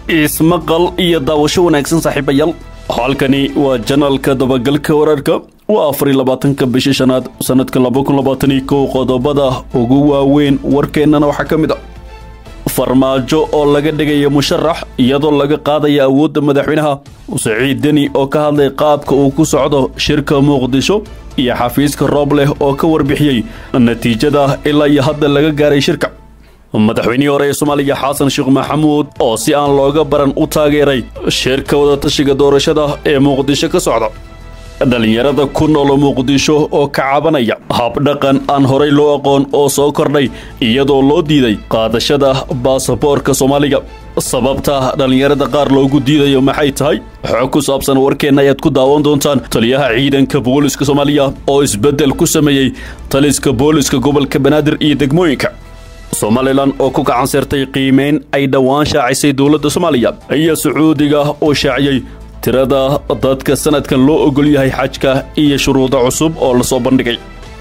ismaqal iyo daawasho wanaagsan saaxiibayaal halkani waa janalka dabagalka wararka waa afar iyo labaatanka bishii shanaad sanadka laba kun labaatan iyo kow qodobada ugu waaweyn warkeennana waxaa ka mid a farmaajo oo laga dhigaya musharax iyadoo laga qaadaya awoodda madaxweynaha saciid deni oo ka hadlay qaabka uu ku socdo shirka muqdisho iyo xafiiska roob leh oo ka warbixiyey natiijada ilaa iyo hadda laga gaaray shirka madaxweynihii hore ee soomaaliya xasan sheekh maxamuud oo si aan looga baran u taageeray shirka wadatashiga doorashada ee muqdisho ka socda dhallinyarada ku nool muqdisho oo ka cabanaya habdhaqan aan horay loo aqoon oo soo kordhay iyadoo loo diiday qaadashada baasaboorka soomaaliga sababta dhallinyarada qaar loogu diidayo maxay tahay xog ku saabsan warkeenna ayaad ku daawan doontaan taliyaha ciidanka booliska soomaaliya oo isbeddel ku sameeyey taliska booliska gobolka banaadir iyo degmooyinka somalilan oo ku gacan seertay qiimeyn ay dhowaan shaacisay dowladda soomaaliya iyo sacuudiga oo shaaciyey tirada dadka sanadkan loo ogol yahay xajka iyo shuruudo cusub oo lasoo bandhigay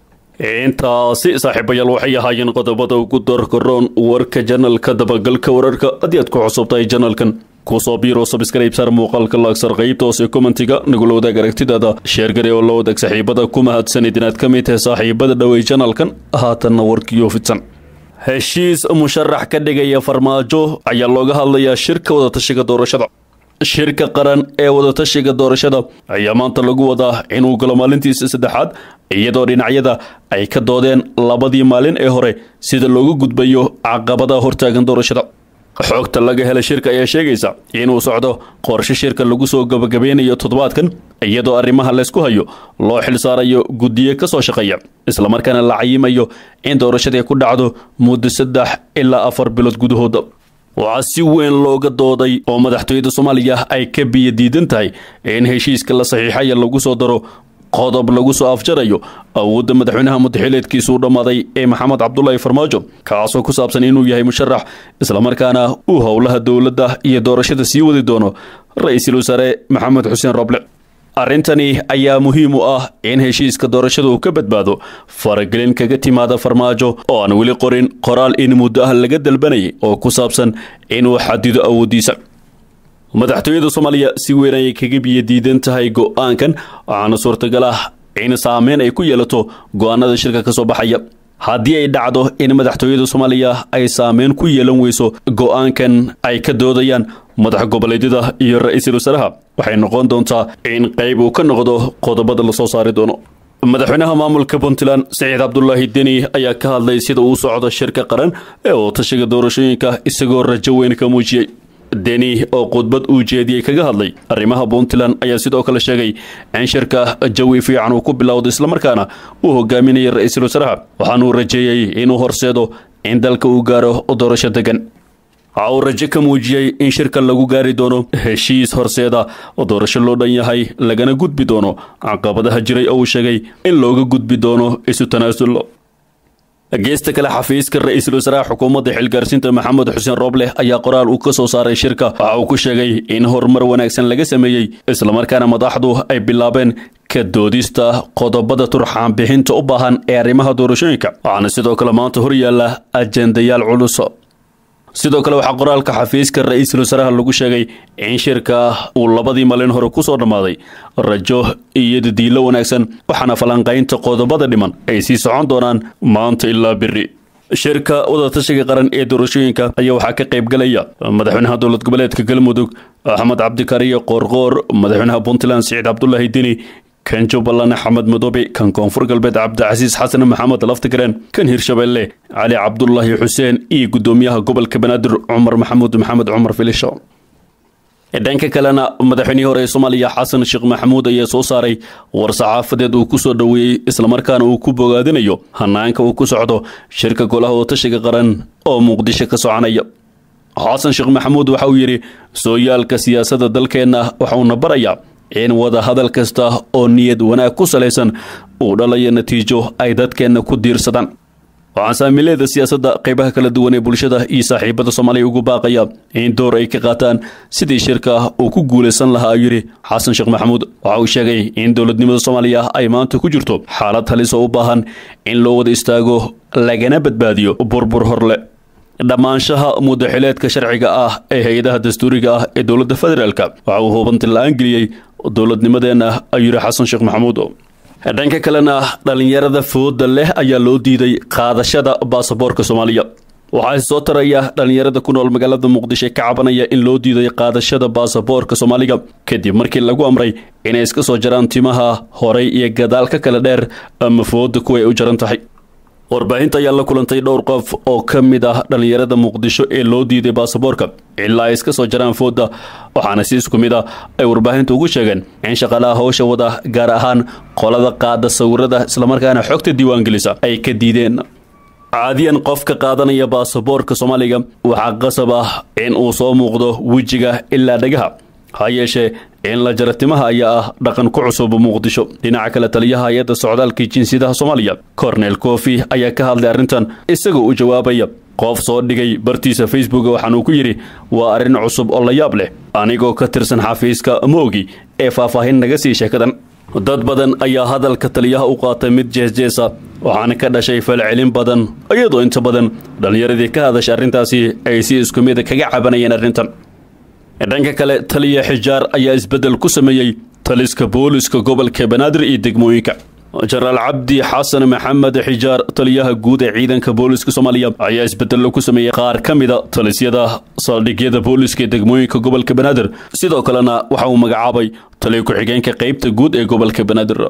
intaasi saaxiibayaal waxay ahaayeen qodobada ugu doorkaroon warka janalka dabagalka wararka haddii aad ku cusubtahay janalkan kusoo biiro sabskrayb saar muuqaalka laagsar qaybta hoose commentiga nagula wadaag aragtidaada sheergare oo la wadaag saaxiibada ku mahadsanid inaad ka mid tahay saaxiibada dhowey janalkan haatanna warkiyo fidsan heshiis musharax ka dhigaya farmaajo ayaa looga hadlayaa shirka wadatashiga doorashada shirka qaran ee wadatashiga doorashada ayaa maanta lagu wadaa inuu galo maalintiisa saddexaad iyadoo dhinacyada ay ka doodeen labadii maalin ee hore sida loogu gudbayo caqabadaha hortaagan doorashada xoogta laga helay shirka ayaa sheegaysa inuu socdo qorshe shirka lagu soo gabagabeynayo toddobaadkan iyadoo arrimaha laysku hayo loo xil saarayo guddiye ka soo shaqeeya islamarkaana la cayimayo in doorashadii ku dhacdo muddo saddex ilaa afar bilood gudahooda waxaa si weyn looga dooday oo madaxtooyada soomaaliya ay ka biyo diidan tahay in heshiiska la saxiixaya lagu soo daro qodob lagu soo afjarayo awoodda madaxweynaha mudaxileedkiisu u dhammaaday ee maxamed cabdulaahi farmaajo kaasoo ku saabsan inuu yahay musharax islamarkaana uu howlaha dowladda iyo doorashada sii wadi doono ra-iisul wasaare maxamed xuseen roble arrintani ayaa muhiim u ah in heshiiska doorashada uu ka badbaado faragelin kaga timaada farmaajo oo aan weli qorin qoraal in muddo ah laga dalbanayay oo ku saabsan inuu xadido awooddiisa madaxtooyada soomaaliya si weyn ayay kaga biyo diidan tahay go-aankan waxaana suurtagal ah in saameyn ay ku yeelato go-aanada shirka ka soo baxaya haddii ay dhacdo in madaxtooyada soomaaliya ay saameyn ku yeelan weyso go-aankan ay ka doodayaan madax goboleedyada iyo ra-iisul wasaaraha waxay noqon doontaa in qayb uu ka noqdo qodobada lasoo saari doono madaxweynaha maamulka puntland saciid cabdulaahi deni ayaa ka hadlay sida uu socdo shirka qaran ee wadatashiga doorashooyinka isagoo rajo weyn ka muujiyey deni oo khudbad uu jeediyey kaga hadlay arrimaha puntland ayaa sidoo kale sheegay in shirka jawi fiican uu ku bilowdo islamarkaana uu hogaaminayay ra-iisul wasaaraha waxaanuu rajeeyey inuu horseedo in dalka uu gaaro doorasho degan waxa uu rajo ka muujiyey in shirka lagu gaari doono heshiis horseeda oo doorasho loo dhan yahay lagana gudbi doono caqabadaha jiray oo uu sheegay in looga gudbi doono isu tanaasullo geesta kale xafiiska ra-iisul wasaaraha xukuumadda xilgaarsiinta maxamed xuseen rooble ayaa qoraal uu ka soo saaray shirka waxa uu ku sheegay in horumar wanaagsan laga sameeyey islamarkaana madaxdu ay bilaabeen ka doodista qodobada turxaan bixinta u baahan ee arrimaha doorashooyinka waxaana sidoo kale maanta hor yaalla ajendayaal culus sidoo kale waxaa qoraalka xafiiska ra-iisul wasaaraha lagu sheegay in shirka uu labadii maalin hore ku soo dhammaaday rajo iyo dadiilo wanaagsan waxaana falanqaynta qodobada dhiman ay sii socon doonaan maanta ilaa beri shirka wadatashiga qaran ee doorashooyinka ayaa waxaa ka qaybgalaya madaxweynaha dowlad goboleedka galmudug axmed cabdikariyo qoorqoor madaxweynaha puntland siciid cabdulaahi deni kan jubbaland axmed madoobe kan koonfur galbeed cabdicasiis xasan maxamed laftigareen kan hirshabeelle cali cabdulaahi xuseen iyo guddoomiyaha gobolka banaadir cumar maxamuud maxamed cumar filisho dhanka kalena madaxweynihii hore ee soomaaliya xasan sheekh maxamuud ayaa soo saaray war saxaafadeed uu ku soo dhoweeyey islamarkaana uu ku bogaadinayo hanaanka uu ku socdo shirka golaha wadatashiga qaran oo muqdisho ka soconaya xasan sheekh maxamuud waxa uu yidhi sooyaalka siyaasadda dalkeenna waxauna barayaa in wada hadal kasta oo niyad wanaag ku salaysan uu dhalayo natiijo ay dadkeenna ku diirsadaan waxaan saamileeda siyaasadda qaybaha kala duwan ee bulshada iyo saaxiibada soomaaliya ugu baaqaya in door ay ka qaataan sidii shirka uu ku guulaysan lahaa ayuu yidhi xasan sheekh maxamuud waxa uu sheegay in dowladnimada soomaaliya ay maanta ku jirto xaalad halis oo u baahan in loo wada istaago lagana badbaadiyo burbur horle dhammaanshaha mudaxileedka sharciga ah ee hay-adaha dastuuriga ah ee dowladda federaalk waxa uu hubanti la-aan geliyey dowladnimadeenna ayuu yidhi xasan sheekh maxamuud dhanka kalena dhallinyarada fooda leh ayaa loo diiday qaadashada baasaboorka soomaaliya waxaa soo taraya dhallinyarada ku nool magaalada muqdisho ka cabanaya in loo diiday qaadashada baasaboorka soomaaliga kadib markii lagu amray inay iska soo jaraan timaha horey iyo gadaal ka kala dheer ama fooda kuwa ay u jaran tahay warbaahinta ayaa la kulantay dhowr qof oo ka mid ah dhallinyarada muqdisho ee loo diiday baasaboorka ilaa ay iska soo jaraan fooda waxaana si isku mid ah ay warbaahinta ugu sheegeen in shaqaalaha howsha wada gaar ahaan qolada qaada sawirada islamarkaana xogta diiwaangelisa ay ka diideen caadiyan qofka qaadanaya baasaboorka soomaaliga waxaa qasab ah in uu soo muuqdo wejiga ilaa dhagaha ha yeeshee in la jara timaha ayaa ah dhaqan ku cusub muqdisho dhinaca kale taliyaha hay-adda socdaalka jinsiyadaha soomaaliya cornel kofi ayaa ka hadlay arrintan isagoo u jawaabaya qof soo dhigay bartiisa facebook waxaanuu ku yidhi waa arrin cusub oo la yaab leh anigoo ka tirsan xafiiska moogi ee faahfaahin naga sii sheekadan dad badan ayaa hadalka taliyaha u qaatay mid jeesjeesa waxaana ka dhashay falcelin badan iyadoo inta badan dhallinyaradii ka hadashay arrintaasi ay si isku mid kaga cabanayeen arrintan dhanka kale taliya xijaar ayaa isbeddel ku sameeyey taliska booliska gobolka banaadir iyo degmooyinka jenaraal cabdi xasan maxamed xijaar taliyaha guud ee ciidanka booliska soomaaliya ayaa isbedello ku sameeyey qaar ka mida talisyada saldhigyada booliska ee degmooyinka gobolka banaadir sidoo kalena waxa uu magacaabay taliya ku-xigeenka qeybta guud ee gobolka banaadir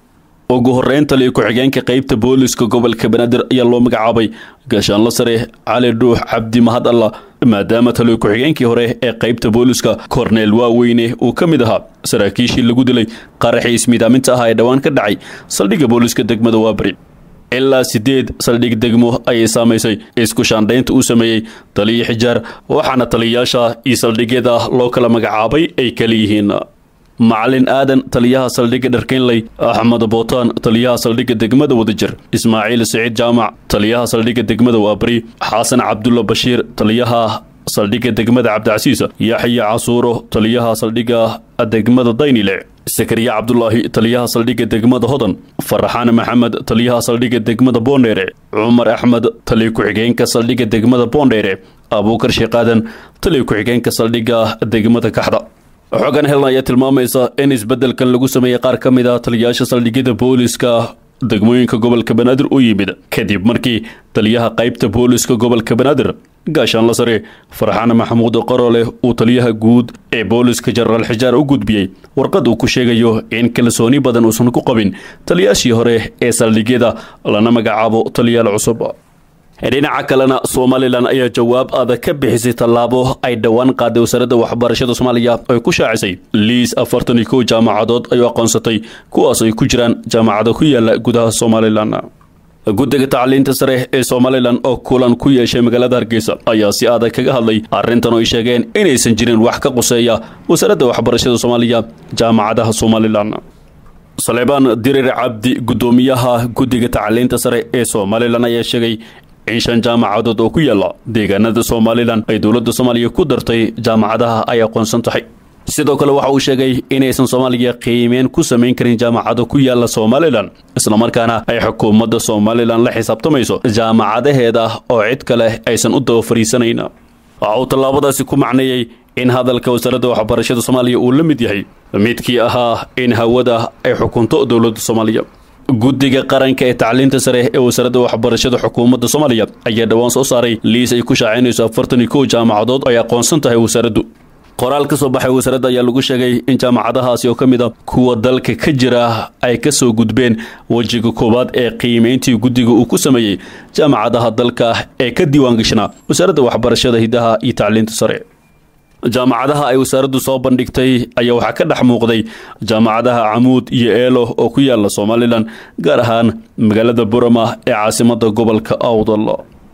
ugu horeyn taliya ku-xigeenka qeybta booliska gobolka banaadir ayaa loo magacaabay gaashaanlo sare cali dhuux cabdi mahad alla maadaama taliya ku-xigeenkii hore ee qeybta booliska korneel waaweyne uu ka mid ahaa saraakiishii lagu dilay qaraxii ismiidaaminta ah ee dhowaan ka dhacay saldhigga booliska degmada waabari ilaa sideed saldhig degmo ayay saamaysay isku shaandhaynta uu sameeyey taliya xijaar waxaana taliyayaasha iyo saldhigyada loo kala magacaabay ay kala yihiin macalin aadan taliyaha saldhigga dharkeynley axmed bootaan taliyaha saldhigga degmada wadajir ismaaciil siciid jaamac taliyaha saldhigga degmada waabari xasan cabdulla bashiir taliyaha saldhigga degmada cabdicasiis yaxya casuuro taliyaha saldhigga degmada daynile sakariya cabdulaahi taliyaha saldhigga degmada hodan faraxaan maxamed taliyaha saldhigga degmada boondheere cumar axmed taliya ku-xigeenka saldhigga degmada boondheere abuukar sheekaadan taliya ku-xigeenka saldhigga degmada kaxda xogan helna ayaa tilmaamaysa in isbeddelkan lagu sameeyey qaar ka mid ah taliyayaasha saldhigyada booliska degmooyinka gobolka banaadir u yimid kadib markii taliyaha qaybta booliska gobolka banaadir gaashaanla sare farxaan maxamuud qorole uu taliyaha guud ee booliska jenaraal xijaar u gudbiyey warqad uu ku sheegayo in kalsooni badan uusan ku qabin taliyaashii hore ee saldhigyada lana magacaabo taliyaal cusub dhinaca kalena somalilan ayaa jawaab adag ka bixisay tallaabo ay dhowaan qaaday wasaaradda waxbarashada soomaaliya ay ku shaacisay liis afartan iyo kow jaamacadood ay u aqoonsatay kuwaas ay ku jiraan jaamacada ku yaala gudaha somalilan guddiga tacliinta sare ee somalilan oo kulan ku yeeshay magaalada hargeysa ayaa si adag kaga hadlay arrintan oo ay sheegeen inaysan jirin wax ka quseeya wasaaradda waxbarashada soomaaliya jaamacadaha somalilan saleebaan dirir cabdi guddoomiyaha guddiga tacliinta sare ee somalilan ayaa sheegay in shan jaamacadood oo ku yaala deegaanada somalilan ay dowladda soomaaliya ku dartay jaamacadaha ay aqoonsan tahay sidoo kale waxa uu sheegay inaysan soomaaliya qiimeen ku samayn karin jaamacado ku yaala somalilan islamarkaana ay xukuumadda somalilan la xisaabtamayso jaamacadaheeda oo cid kale aysan u daba fariisanayn waxa uu tallaabadaasi ku macneeyey in hadalka wasaaradda waxbarashada soomaaliya uu la mid yahay midkii ahaa in hawada ay xukunto dowladda soomaaliya guddiga qaranka ee tacliinta sare ee wasaaradda waxbarashada xukuumadda soomaaliya ayaa dhowaan soo saaray liis ay ku shaacinayso afartan iyo kow jaamacadood ay aqoonsan tahay wasaaraddu qoraal ka soo baxay wasaaradda ayaa lagu sheegay in jaamacadahaasi oo ka mid a kuwa dalka ka jira ay ka soo gudbeen wejiga koowaad ee qiimayntii guddiga uu ku sameeyey jaamacadaha dalka ee ka diiwaangashanaa wasaaradda waxbarashada hidaha iyo tacliinta sare jaamacadaha ay wasaaraddu soo bandhigtay ayaa waxaa ka dhex muuqday jaamacadaha camuud iyo eelo oo ku yaala somalilan gaar ahaan magaalada burama ee caasimada gobolka awdal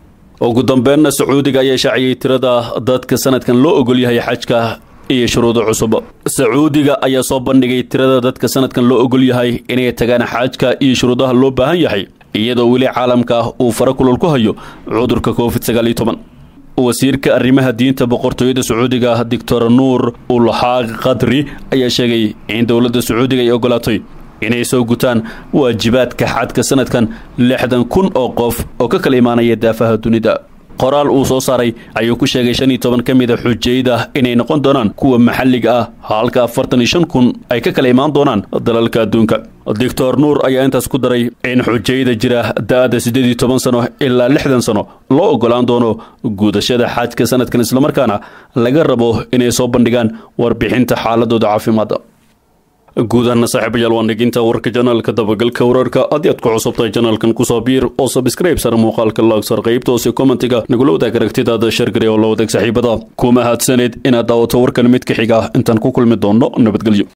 ugu dambeenna sacuudiga ayaa shaaciyey tirada dadka sanadkan loo ogol yahay xajka iyo shuruudo cusub sacuudiga ayaa soo bandhigay tirada dadka sanadkan loo ogol yahay inay tagaan xajka iyo shuruudaha loo baahan yahay iyadoo weli caalamka uu fara kulul ku hayo cudurka covid sagaal iyo toban wasiirka arrimaha diinta boqortooyada sacuudiga doctor nuur ulxaaq qadri ayaa sheegay in dowladda sacuudiga ay ogolaatay inay soo gutaan waajibaadka xadka sanadkan lixdan kun oo qof oo ka kala imaanaya daafaha dunida qoraal uu soo saaray ayuu ku sheegay shan iyo toban ka mid a xujayda inay noqon doonaan kuwa maxalliga ah halka afartan iyo shan kun ay ka kala imaan doonaan dalalka adduunka doctor nuur ayaa intaas ku daray in xujayda jira da-da siddeed iyo toban sano ilaa lixdan sano loo ogolaan doono guudashada xaajka sanadkan islamarkaana laga rabo inay soo bandhigaan warbixinta xaaladooda caafimaadda guudahana saaxiibayaal waa dhiginta warka janaalka dabagalka wararka haddii aad ku cusubtahay janaalkan kusoo biir oo sabskrayb sar muuqaalka laagsar qaybta hoose kommentiga nagula wadaag aragtidaada shargari oo la wadaag saaxiibada kuma haadsaneed inaad daawato warkan mid ka xiga intaan ku kulmi doonno nabadgelyo